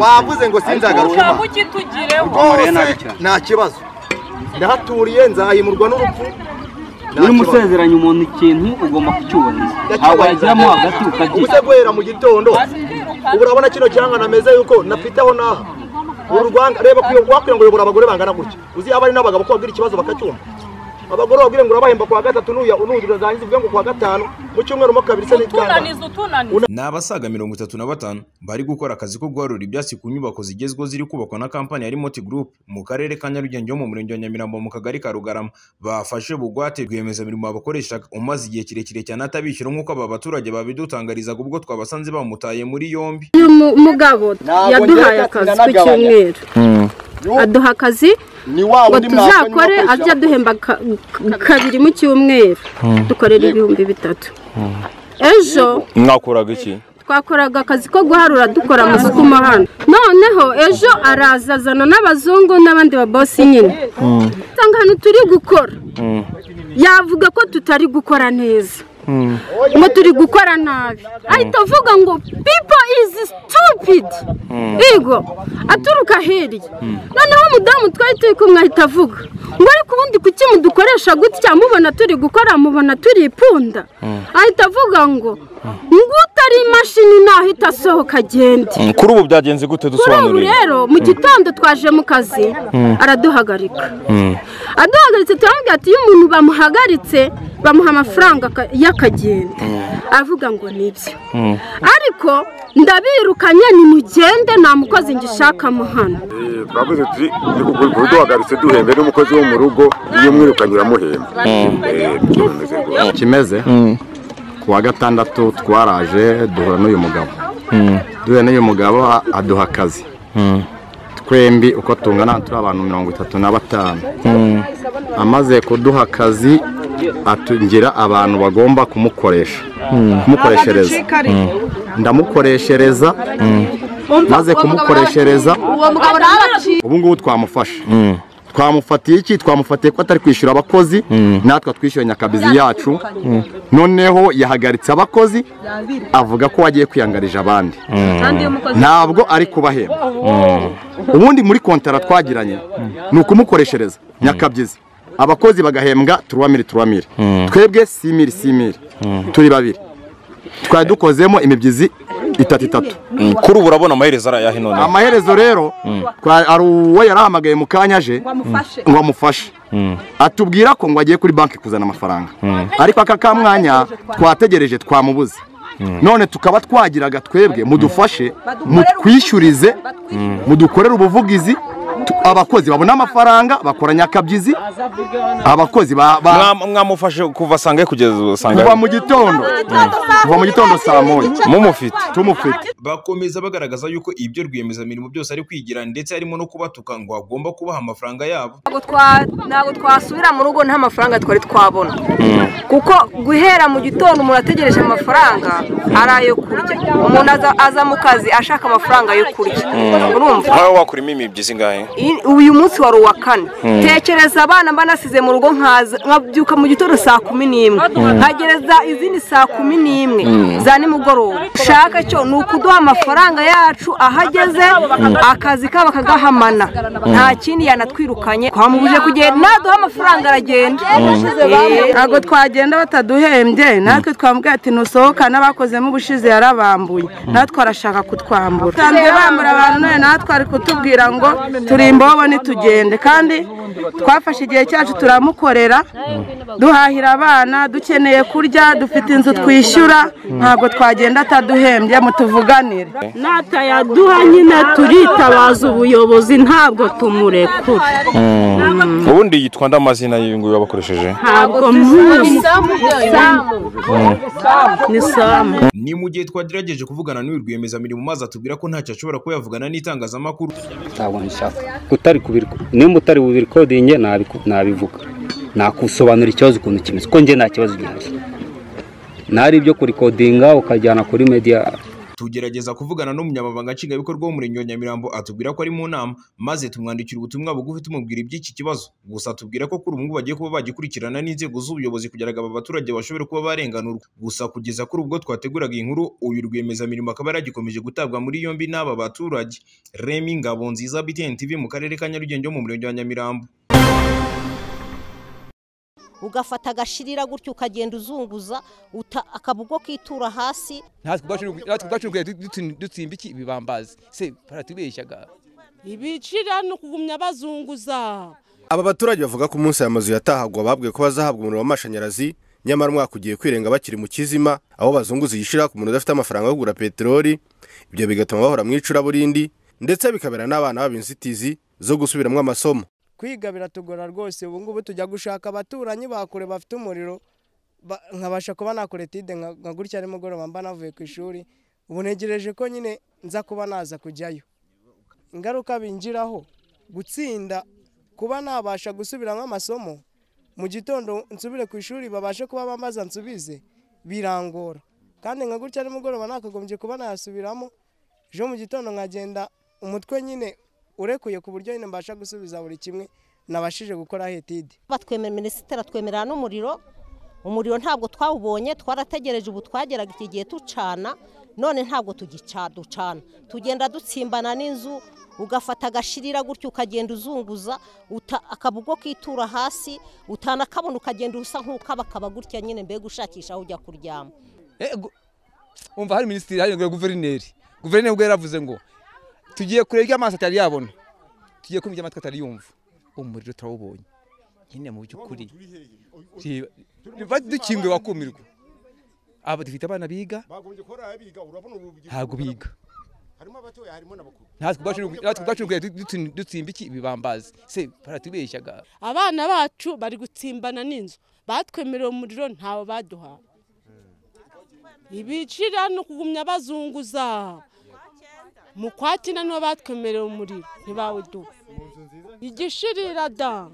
wavuze ngo sinzagaruka ushaka ukitugireho rwose nta kibazo ndahaturiye nzahimurwa n'urupfu Nta Iyo kibazo. umusezeranye umuntu ikintu ugomba kucyubahiriza ntabwo wagiramo hagati ubuze ukabyita guhera mu gitondo ubu urabona kino cyanga nameze yuko nafiteho naha uru rwanga reba kuyoborwa kugira ngo uyobora abagore bangana gutya uzi abari n'abagabo ko babwira ikibazo bakacyumva abagore babwire ngo urabahemba kuwa gatatu nuya unundi urangiza uvuge ngo kuwa gatanu mu cyumweru mo kabiri se n'itandatu utunaniza utunaniza ni abasaga mirongo itatu na batanu bari gukora akazi ko guharura ibyatsi ku nyubako zigezweho ziri kubakwa na kampani ya Remote Group mu karere ka Nyarugenge ho mu murenge wa Nyamirambo mu kagari ka Rugarama bafashe bugwate rwiyemezamirimo babakoreshaga umaze igihe kirekire cyane atabishyura nk'uko aba baturage babidutangarizaga ubwo twabasanze bamutaye muri yombi uyu mu- mugabo yaduhaye akazi ku cyumweru aduha akazi ni wa ngo wundi tuzakore ajya aduhemba ka- ka- kabiri mu cyumweru dukorera ibihumbi bitatu ejo mwakuraga iki twakoraga akazi ko guharura dukora amasuku mo hano noneho ejo araza azana n'abazungu n'abandi babosi nyine usanga hano turi gukora yavuga ko tutari gukora neza ngo turi gukora nabi ahita avuga ngo pipo izi situpidi ego aturuka hirya noneho umudamu twari turi kumwe ahita avuga ngo ariko ubundi kuki mudukoresha gutya mubona turi gukora mubona turi ipunda ahita avuga ngo ngo utari imashini nahita asohoka agende kuri ubu byagenze gute kuri ubu dusobanuriye rero mu gitondo twaje mu kazi araduhagarika aduhagaritse turamubwira ati iyo umuntu bamuhagaritse bamuha amafaranga aka- y'akagenda aravuga ngo nibyo ariko ndabirukanye nimugende nta mukozi ngishaka hano twavuze tuti duhagaritse duhembe n'umukozi wo mu rugo iyo umwirukanye uramuhemba Eh, turameze rwose. kimeze ku wa gatandatu twaraje duhura n'uyu mugabo duhura n'uyu mugabo a- aduha akazi twembi uko tungana turi abantu mirongo itatu na batanu amaze kuduha akazi atungira abantu bagomba kumukoresha kumukoreshereza ndamukoreshereza maze kumukoreshereza ubu ngubu twamufashe twamufatiye iki twamufatiye ko atari kwishyura abakozi natwe twishyuye nyakabizi yacu noneho yahagaritse abakozi avuga ko wagiye kwiyangarije abandi ntabwo ari kubahemba ubundi muri kontara twagiranye ni ukumukoreshereza nyakabyizi abakozi bagahembwa turuwamiri turuwamiri twebwe simiri simiri turi babiri twari dukozemo imibyizi itatu itatu Mm, kuri ubu urabona amaherezo ari ayahe none amaherezo rero twa- hari uwo yarahamagaye mu kanya aje ngo amufashe atubwira ko ngo agiye kuri banki kuzana amafaranga ariko aka kamwanya twategereje twamubuze none tukaba twagiraga twebwe mudufashe mutwishyurize mudukorere ubuvugizi tu- abakozi babona amafaranga bakora nyakabyizi abakozi ba- ba- Mwa- mwamufashe kuva sangahe kugeza ubu kuva sangahe mu gitondo kuva mu gitondo saa moya mumufite tumufite bakomeza bagaragaza yuko ibyo rwiyemezamirimo byose ari kwigira ndetse harimo no kubatuka ngo agomba kubaha amafaranga yabo ntabwo twa- ntabwo twasubira mu rugo nta mafaranga twari twabona kuko guhera mu gitondo umuntu ategereje amafaranga ari ayo kurya umuntu aza- aza mu kazi ashaka amafaranga yo kurya urumva nkawe wakurimo imibyizi ingahe I- uyu munsi wari uwa kane tekereza abana mba nasize mu rugo nkaza nkabyuka mu gitondo saa kumi n'imwe nkagereza izindi saa kumi n'imwe za nimugoroba shaka cyo ni ukuduha amafaranga yacu aho ageze akazi kabo akagahamana nta kindi yanatwirukanye twamubuje kugenda naduha amafaranga aragenda Eh, ntabwo twagenda bataduhembye natwe twambwiye ati ntusohokane abakozemo ubushize yarabambuye natwe arashaka kutwambura usanzwe bambura abantu none natwe ari kutubwira ngo turi imbobo nitugende kandi twafashe igihe cyacu turamukorera duhahira abana dukeneye kurya dufite inzu twishyura ntabwo twagenda ataduhembye mutuvuganire natayaduha nyine turitabaza ubuyobozi ntabwo tumurekura ubundi yitwa ndamazina y'uyu nguyu wabakoresheje ntabwo muzi ni samu ni mu gihe twagerageje kuvugana n'uyu rwiyemezamirimo maze atubwira ko ntacyo ashobora kuba yavugana n'itangazamakuru ntabwo nshaka utari kubiri nimba utari bubirikodinge nabiku- nabivuga nakusobanura ikibazo ukuntu kimeze kuko njye nta kibazo gihari nari ibyo kurikodinga ukajyana kuri media tugerageza kuvugana n'umunyamabanga nshingwabikorwa w'umurenge wa Nyamirambo atubwira ko ari mu nama maze tumwandikira ubutumwa bugufi tumubwira iby'iki kibazo gusa tubwira ko kuri ubu ngubu bagiye kuba bagikurikirana n'inzego z'ubuyobozi kugira ngo aba baturage bashobore kuba barenganurwa gusa kugeza kuri ubwo twateguraga iyi nkuru uyu rwiyemezamirimo akaba yaragikomeje gutabwa muri yombi n'aba baturage Remy Ngabonziza BTN TV mu karere ka Nyarugenge mu murenge wa Nyamirambo ugafata agashirira gutyo ukagenda uzunguza akaba ubwo kitura hasi natwe ubwacu dutsimba iki ibibambazi se baratubeshyaga ibicira ni ukugumya bazunguza aba baturage bavuga ko umunsi aya mazu yatahagwa babwiwe ko bazahabwa umuriro w'amashanyarazi nyamara umwaka ugiye kwirenga bakiri mu kizima aho bazunguza igishira ku muntu udafite amafaranga yo kugura peteroli ibyo bigatuma bahora mu icuraburindi ndetse bikabera n'abana babo inzitizi zo gusubiramo amasomo kwiga biratugora rwose ubu ngubu tujya gushaka abaturanyi bakure bafite umuriro nkabasha kuba nakora etide nka gutya nimugoroba mba navuye ku ishuri ubu ntegereje ko nyine nza kuba naza kujyayo ingaruka bingiraho gutsinda kuba nabasha gusubiramo amasomo mu gitondo nsubire ku ishuri babashe kuba bambaza nsubize birangora kandi nka gutya nimugoroba nakagombye kuba nayasubiramo ejo mu gitondo nkagenda umutwe nyine urekuye ku buryo nyine mbasha gusubiza buri kimwe nabashije gukora hetide batwemera minisitiri atwemerera n'umuriro umuriro ntabwo twawubonye twarategereje ubu twageraga iki gihe ducana none ntabwo ducana tugenda dutsimbana n'inzu ugafata agashirira gutyo ukagenda uzunguza akaba ubwo kitura hasi utanakabona ukagenda usa nk'ukabakaba gutya nyine mbega ushakisha aho ujya kuryama umva hari minisitiri hari guverineri guverineri ubwo yaravuze ngo tugiye kureba ibyo amaso atari yabona tugiye kumva ibyo amatwi atari yumva umuriro turawubonye nyine mu by'ukuri dukingiwe wakumirwa aba dufite abana biga ntabwo biga natwe ubwacu dutsimba iki ibibambazi se baratubeshyaga abana bacu bari gutsimbana n'inzu batwemerera umuriro ntawe baduha ibicira ni ukugumya bazunguza mu kwakina niho batwemerera umuriro ntibawuduha igishirira da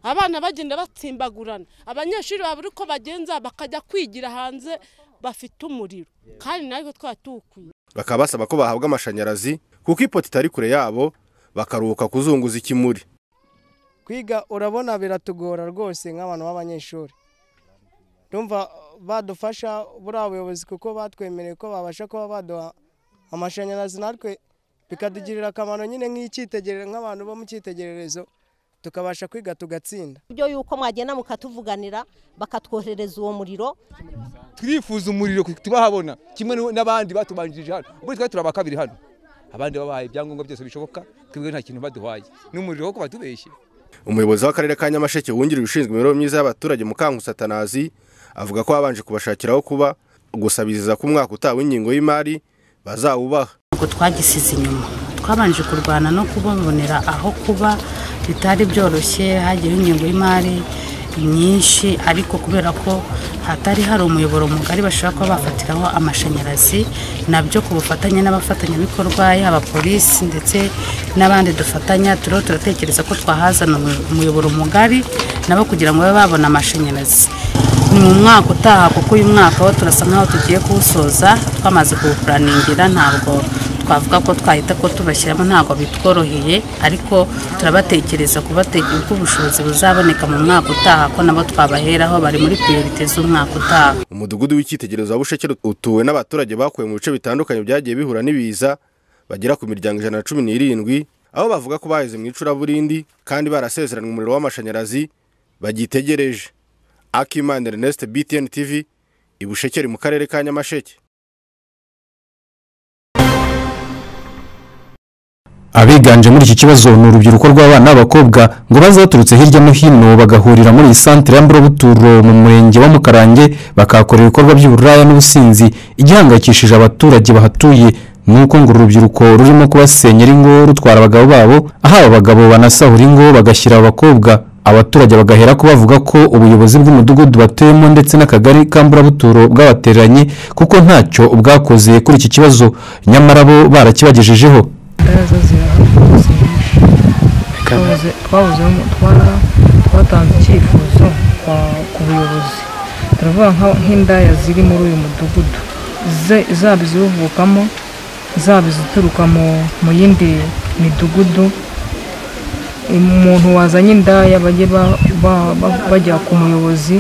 abana bagenda batsimbagurana abanyeshuri babura uko bagenza bakajya kwigira hanze bafite umuriro kandi natwe twaba tuwukwiye bakaba basaba ko bahabwa amashanyarazi kuko ipoto itari kure yabo bakaruhuka kuzunguza ikimuri kwiga urabona biratugora rwose nk'abantu b'abanyeshuri ndumva badufasha buriya buyobozi kuko batwemereye ko babasha kuba baduha amashanyarazi natwe bikatugirira akamaro nyine nk'icyitegererezo nk'abantu bo mu cyitegererezo tukabasha kwiga tugatsinda ibyo yuko mwagenda mukatuvuganira bakatwohereza uwo muriro turifuza umuriro tubahabona kimwe n'abandi batubanjirije hano ubwo twari turaba kabiri hano abandi babahaye ibyangombwa byose bishoboka twebwe nta kintu baduhaye n'umuriro wo kubatubeshye umuyobozi w'akarere ka nyamasheke wungirije ushinzwe imibereho myiza y'abaturage mukangusa atanazi avuga ko babanje kubashakira aho kuba gusabiriza ko umwaka utaha w'ingingo y'imari bazawubaha ntabwo twagisize inyuma twabanje kurwana no kubabonera aho kuba bitari byoroshye hagiyeho ingengo y'imari myinshi ariko kubera ko hatari hari umuyoboro mugari bashobora kuba bafatiraho amashanyarazi nabyo ku bufatanye n'abafatanyabikorwa yaba polisi ndetse n'abandi dufatanya turiho turatekereza ko twahazana umuyoboro mugari nabo kugira ngo babe babona amashanyarazi ni mu mwaka utaha kuko uyu mwaka wo turasa nk'aho tugiye kuwusoza twamaze kuwupuraningira ntabwo twavuga ko twahita ko tubashyiramo ntabwo bitworoheye ariko turabatekereza kubategura uko ubushobozi buzaboneka mu mwaka utaha ko nabo twabaheraho bari muri priorite z'umwaka utaha umudugudu w'icyitegererezo wa busheke utuwe n'abaturage bakuwe mu bice bitandukanye byagiye bihura n'ibiza bagera ku miryango ijana na cumi n'irindwi aho bavuga ko baheze mu icuraburindi kandi barasezeranywe umuriro w'amashanyarazi bagitegereje akimana ernest btn tv ibushekeri mu karere ka nyamasheke abiganje muri iki kibazo ni urubyiruko rw'abana b'abakobwa ngo bazaturutse hirya no hino bagahurira muri iyi santire y'amburabuturo mu murenge wa mukarange bakahakorera ibikorwa by'uburaya n'ubusinzi igihangayikishije abaturage bahatuye ni uko ngo urubyiruko rurimo kubasenyera ingo rutwara abagabo babo aho aba bagabo banasahura ingo bagashyira abakobwa abaturage bagahera ko bavuga ko ubuyobozi bw'umudugudu batuyemo ndetse n'akagari kamburabuturo bwabatereranye kuko ntacyo bwakoze kuri iki kibazo nyamara bo barakibagejejeho imbaraga zirahavuze twatanze icyifuzo ku buyobozi turavuga nk'indaya ziri muri uyu mudugudu ze- zaba iziwuvukamo zaba izituruka mu- mu yindi midugudu umuntu wazanye indaya bajye ba- ba- ba- bajya ku muyobozi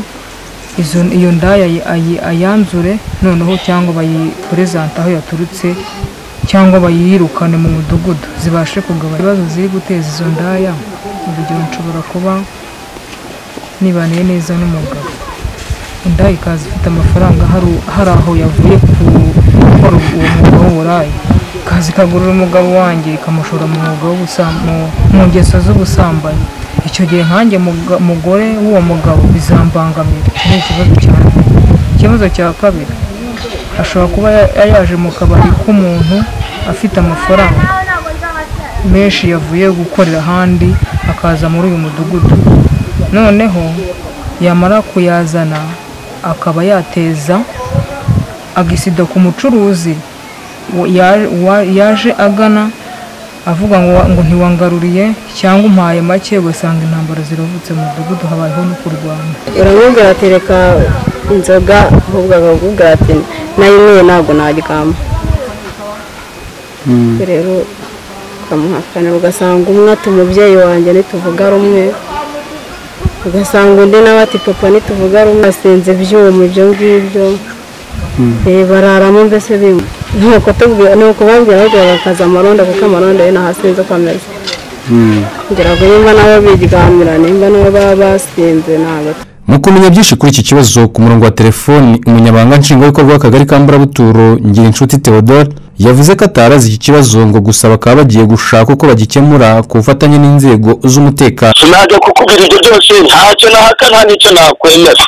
izo- iyo ndaya ayi- ayi- ayanzure noneho cyangwa bayiperezante aho yaturutse cyangwa bayirukane mu mudugudu zibashe kugabanya ibibazo ziri guteza izo ndaya urugero nshobora kuba nibaniye neza n'umugabo indaya ikaza ifite amafaranga hari- hari aho yavuye ku gukora uwo mwuga w'uburaya ikaza ikagurira umugabo wanjye ikamushora mu mwuga w'ubusa- mu- mu ngeso z'ubusambanyi icyo gihe nkanjye muga- mugore w'uwo mugabo bizambangamira Iki ni ikibazo cya mbere ikibazo cya kabiri ashobora kuba ya- yaje mu kabari k'umuntu afite amafaranga menshi yavuye gukorera ahandi akaza muri uyu mudugudu noneho yamara kuyazana akaba yateza agisida ku mucuruzi wa- ya- wa- yaje agana avuga ngo wa- ngo ntiwangaruriye cyangwa umpaye make ugasanga intambara ziravutse mu mudugudu habayeho no kurwana uramubwira ati reka inzoga ahubwo akakubwira ati nayinyweye ntabwo naryama rero ukamuhakanira ugasanga umwe ati umubyeyi wanjye ntituvuga rumwe ugasanga undi nawe ati papa ntituvuga rumwe asenze ibyuma ibyo ngibyo Eh, bararamo mbese bimwe nuko tubwira nuko babwira ahubwo bakaza amaronda kuko amaronda yo nahasinze uko ameze ngira ngo nimba nabo biryamira nimba nabo baba basinze ntabwo mu kumenya byinshi kuri iki kibazo ku murongo wa telefoni umunyamabanga nshingwabikorwa w'akagari ka mburabuturo ngirinshuti theodore yavuze ko atarazi iki kibazo ngo gusa bakaba bagiye gushaka uko bagikemura ku bufatanye n'inzego z'umutekano sinajya kukubwira ibyo byose ntacyo nahaka nta n'icyo nakwemera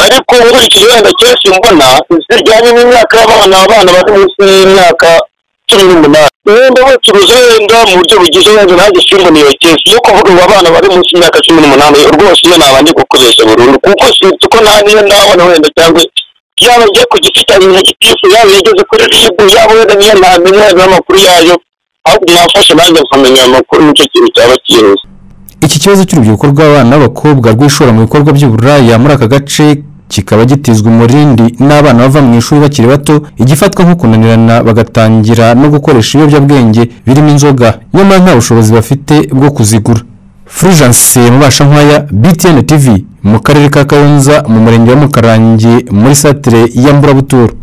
ariko nkurikije wenda kenshi mbona zijyanye n'imyaka y'abana abana bari munsi y'imyaka cumi n'umunani wenda bacuruza wenda mu buryo bugize wenda nanjye simboniye kenshi iyo kuvuga ngo abana bari munsi y'imyaka cumi n'umunani rwose iyo nabanje gukoresha burundu kuko sinzi uko nta niyo ndabona wenda cyangwa yaba agiye ku giti cyanjye nka gitifu yaba yageze kuri ribu yaba wenda niyo ntamenya n'amakuru yayo ahubwo mwafasha nanjye nkamenya ayo makuru nicyo kintu cyaba cyihuse iki kibazo cy'urubyiruko rw'abana b'abakobwa rwishora mu bikorwa by'uburaya muri aka gace kikaba gitizwa umurindi n'abana bava mu ishuri bakiri bato igifatwa nko kunanirana bagatangira no gukoresha ibiyobyabwenge birimo inzoga nyamara nta bushobozi bafite bwo kuzigura fulgence mubashankwaya btn tv mu karere ka kayonza mu murenge wa mukarange muri satire ya mburabuturo